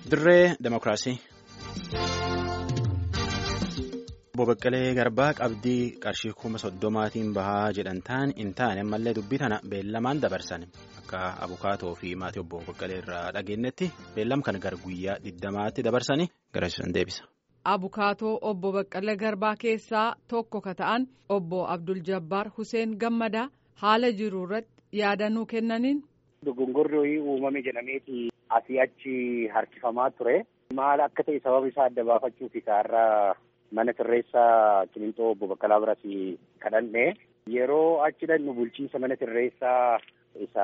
Dirree Demokiraasii. Obbo Baqqalee Garbaa qabdii qarshii kuma soddomaatiin bahaa jedhan ta'an hin taane ammallee dubbii tana beellamaan dabarsan akka abukaatoo fi maatii obbo Baqqalee irraa dhageenyetti beellam kana gara guyyaa digdamaatti dabarsanii garasiisan deebisa. Abukaatoo obbo Baqqalee Garbaa keessaa tokko ka ta'an obbo Abdul Jabbaar Hussein Gammadaa haala jiru irratti yaadannoo kennaniin. Dogongorri uumame jedhameeti asii achi harkifamaa ture. Maal akka ta'e sababa isaa adda baafachuuf kaarraa mana sirreessaa Qiliinxoo obbo Baqqalaa biras kadhanne yeroo achi dhannu bulchiinsa mana sirreessaa isa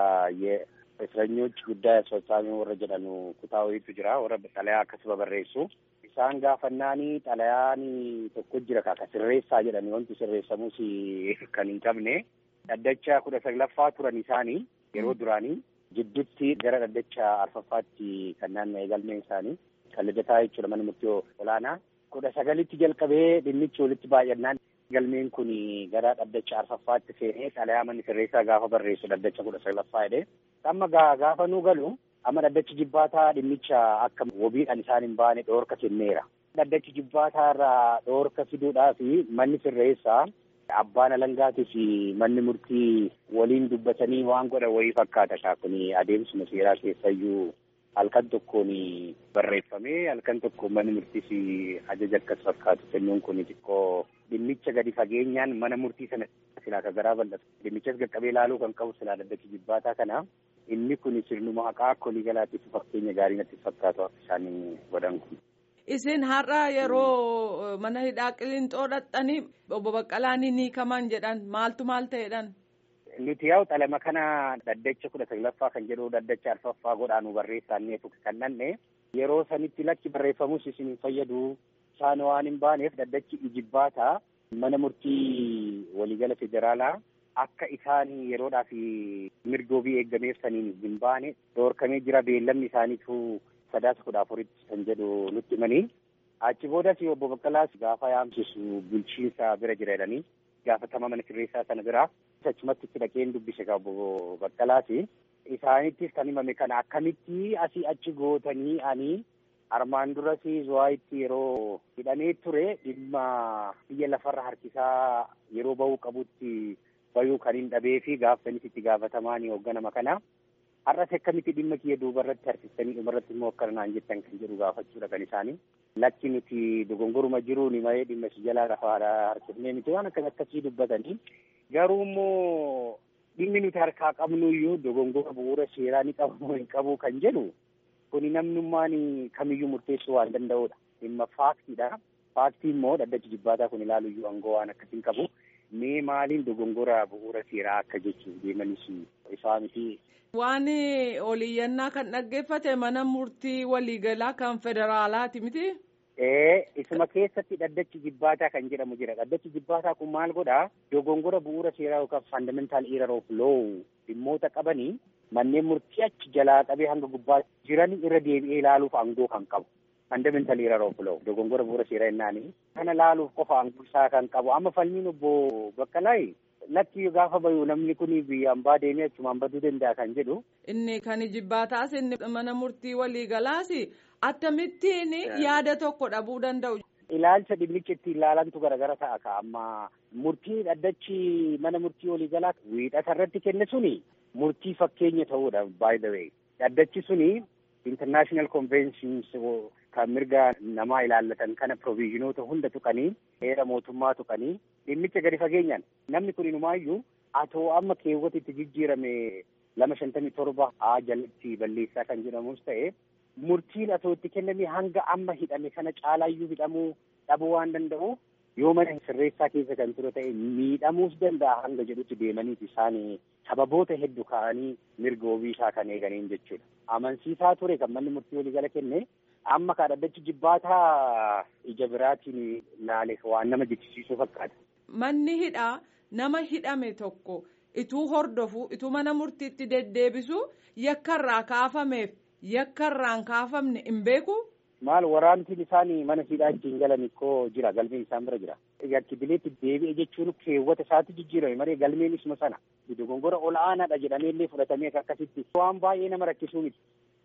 እስረኞች ጉዳይ አስፈጻሚ warra jedhanu kutaa wayiitu jira warra xalayaa akkasuma barreessu isaan gaafannaan xalayaan tokko jira ka sirreessaa jedhani wanti sirreessamus kan hin qabne dhaddacha kudha saglaffaa turan isaanii yeroo duraanii jidduutti gara dhaddacha arfaffaatti kan naanna'e galmeen isaanii kan lidataa jechuudha mana murtii olaanaa kudha sagalitti jalqabee dhimmichi walitti baay'annaan galmeen kun gara dhaddacha arfaffaatti seenee xalayaa manni sirreessaa gaafa barreessu dhaddacha kudha saglaffaa jedhee amma gaafa nu galu amma dhaddachi jibbaataa dhimmicha akka wabiidhaan isaan hin baane dhoorka kenneera. Dhaddachi jibbaataa irraa dhoorka fiduudhaaf manni sirreessaa abbaan alangaatii fi manni murtii waliin dubbatanii waan godhan wayii fakkaata kaa kun adeemsuma seeraa keessayyuu halkan tokkoon barreeffamee halkan tokko manni murtiis ajaja akkas fakkaatu kennuun kun xiqqoo dhimmicha gadi fageenyaan mana murtii sana silaa ka garaa bal'atu dhimmichas qaqqabee ilaaluu kan qabu silaa dhaddachi jibbaataa kana inni kun sirnuma haqaa akka walii galaatiif fakkeenya gaarii natti fakkaatu akka isaan godhan kun. Isin har'a yeroo mana hidhaa Qiliinxoo dhaqxanii obbo Baqqalaan ni kaman jedhan maaltu maal ta'edhaan? Nuti yaa'u xalama kana dhaddacha kudha saglaffaa kan jedhu dhaddacha arfaffaa godhaanu barreessaannee kan dhanne yeroo sanitti lakki barreeffamus isin hin fayyadu isaan waan hin baaneef dhaddachi ijibbaataa mana murtii waliigala federaalaa akka isaan yeroodhaaf mirgoobii eeggameef saniin hin baane dhoorkamee jira beellamni isaaniitu sadaasa kudha afuritti kan jedhu nutti himanii achi boodas obbo Baqqalaas gaafa yaamsisu bulchiinsa bira jira jedhanii gaafatama mana sirreessaa sana bira achumatti itti dhaqeen dubbise ka obbo Baqqalaas isaanittis kan himame kana akkamitti asii achi gootanii ani armaan duras zuwaayitti yeroo hidhamee ture dhimma biyya lafarra harkisaa yeroo bahuu qabutti bayuu kan hin dhabee fi gaafsanis itti gaafatamaan hoogganama kana har'as akkamitti dhimma kiyya duuba irratti harkistanii dhuma irratti immoo akka naan jettan kan jedhu gaafachuudha kan isaanii lakki nuti dogongoruma jiruuni malee dhimma si jalaa lafaadha harkifnee miti waan akkas akkasii dubbatanii garuu immoo dhimmi nuti harkaa qabnu iyyuu dogongora bu'uura seeraa ni qabu hin qabu kan jedhu kuni namnummaan kamiyyuu murteessuu waan danda'udha dhimma faaktiidha faaktii immoo dhaddachi jibbaataa kun ilaalu iyyuu aangoo waan akkasiin qabu mee maaliin dogongora bu'uura seeraa akka jechuun deemanis isaa miti. Waan oliyyannaa kan dhaggeeffate mana murtii waliigalaa kan federaalaati miti. Ee isuma keessatti dhaddachi jibbaataa kan jedhamu jira dhaddachi jibbaataa kun maal godhaa dogongora bu'uura seeraa yookaan fundamental error of law dhimmoota qabanii manneen murtii achi jalaa qabee hanga gubbaa jiran irra deebi'ee ilaaluuf aangoo kan qabu. fundamental error of law dogongora bu'uura seeraa jennaani kana laaluuf qofa aangoo isaa kan qabu amma falmiin obbo Baqqalaay lakki gaafa bayu namni kun biyyaan baa deemee achumaan baduu danda'a kan jedhu. Inni kan jibbaataas inni mana murtii waliigalaas akkamittiin yaada tokko dhabuu danda'u. Ilaalcha dhimmicha ittiin ilaalantu garagara ta'a ka amma murtii dhaddachi mana murtii waliigalaa wiixata irratti kenne suni murtii fakkeenya ta'uudha by the way dhaddachi suni international conventions kan mirga namaa ilaallatan kana provizhinoota hunda tuqanii heera mootummaa tuqanii dhimmicha gadi fageenyaan namni kun inumaayyuu atoo amma keewwata itti jijjiirame lama shantamii torba haa jalatti balleessaa kan jedhamus ta'e murtiin atoo itti kenname hanga amma hidhame kana caalaayyuu hidhamuu dhabuu waan danda'u yoo mana sirreessaa keessa kan ture ta'e miidhamuus danda'a hanga jedhutti deemaniiti isaan sababoota hedduu ka'anii mirga wabii isaa kan eeganiin jechuudha. Amansiisaa ture kan manni murtii waliigala kenne amma ka dhaddachi jibbaataa ija biraatiin laale waan nama jechisiisuu fakkaata. Manni hidhaa nama hidhame tokko ituu hordofu ituu mana murtiitti deddeebisu yakkarraa kaafameef yakkarraan kaafamne hin beeku. Maal waraantiin isaan mana hidhaa ittiin galan ikkoo jira galmeen isaan bira jira. Yakkibileetti deebi'e jechuun keewwata isaatti jijjiirame malee galmeen isuma sana. Dogongora ol'aanaadha jedhamee illee fudhatamee akkasitti waan baay'ee nama rakkisuu miti.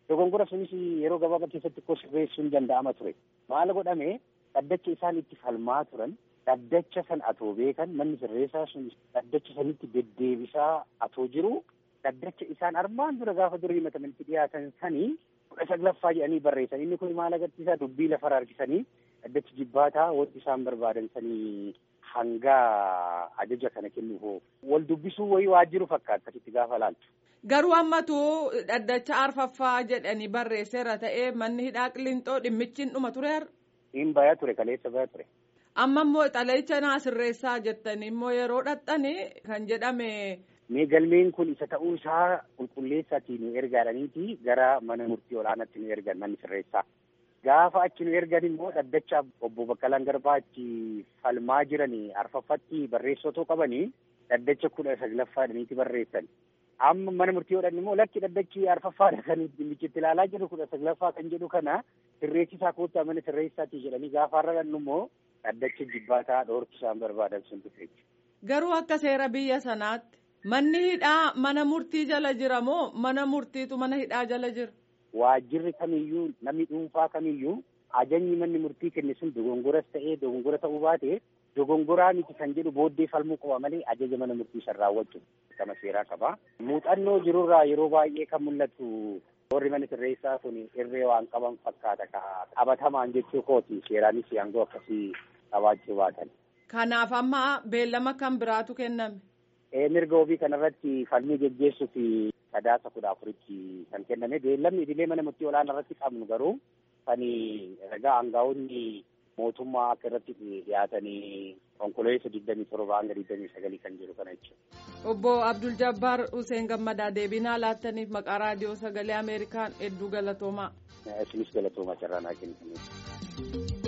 Dogongora sunis yeroo gabaabaa keessatti koo sirreessuun danda'ama ture. Maal godhame dhaddacha isaan itti falmaa turan dhaddacha san atoo beekan manni sirreessaa sun dhaddacha sanitti deddeebisaa atoo jiru dhaddacha isaan armaan dura gaafa durii himatamanitti dhiyaatan sanii kudha saglaffaa jedhanii barreessan inni kun maal agarsiisaa dubbii lafarra harkisanii dhaddachi jibbaataa wanti isaan barbaadan sanii hanga ajaja kana kennuuf wal dubbisuu wayii waajjiru fakkaata itti gaafa laaltu. Garuu ammatu dhaddacha arfaffaa jedhanii barreesseera ta'ee manni hidhaa qillinxoo dhimmichi dhuma tureera. Hin baya ture kaleessa baya ture. Amma immoo xalayicha naa sirreessaa jettanii immoo yeroo dhaxxanii kan jedhame. Mee galmeen kun isa ta'uu isaa qulqulleessaatii nu ergaadhaniiti gara mana murtii olaanaatti nu ergan manni sirreessaa. Gaafa achi nu ergan immoo dhaddacha obbo Baqqalaan Garbaa achi falmaa jiranii arfaffatti barreessotoo qabanii dhaddacha kudha saglaffaadhaniiti barreessan. Amma mana murtii hodhan immoo lakki dhaddachi arfaffaadha kan dhimmichitti ilaalaa jiru kudha saglaffaa kan jedhu kana sirreessisaa koottaa mana sirreessaatii jedhanii gaafa har'a dhannu immoo dhaddacha jibbaataa dhoorki isaan barbaadan sun dhufe. Garuu akka seera biyya sanaatti manni hidhaa mana murtii jala jira moo mana murtiitu mana hidhaa jala jira? Waajjirri kamiyyuu namni dhuunfaa kamiyyuu ajajni manni murtii kenne sun dogongoras ta'ee dogongora ta'uu baate dogongoraa miti kan jedhu booddee falmuu qaba malee ajaja mana murtii san raawwachuu kama seeraa qaba. Muuxannoo jirurraa yeroo baay'ee kan mul'atu warri mana sirreessaa kun irree waan qaban fakkaata qabatamaan jechuu kooti seeraanis aangoo akkasii qabaachuu baatan. Kanaaf amma beellama kan biraatu kenname. Mirga ofii kanarratti falmii geggeessuuf sadaasa kudha afuritti kan kenname beellamni idilee mana murtii olaanaa irratti qabnu garuu kan ragaa aangaa'onni mootummaa akka irratti dhiyaatanii onkololeessa digdamii torba hanga digdamii sagalii kan jiru kana jechuudha. Obbo Abdul Jabbaar Hussein Gammadaa deebinaa laattaniif maqaa raadiyoo sagalee Ameerikaan hedduu galatoomaa. Isinis galatoomaa carraa naa kennitaniif.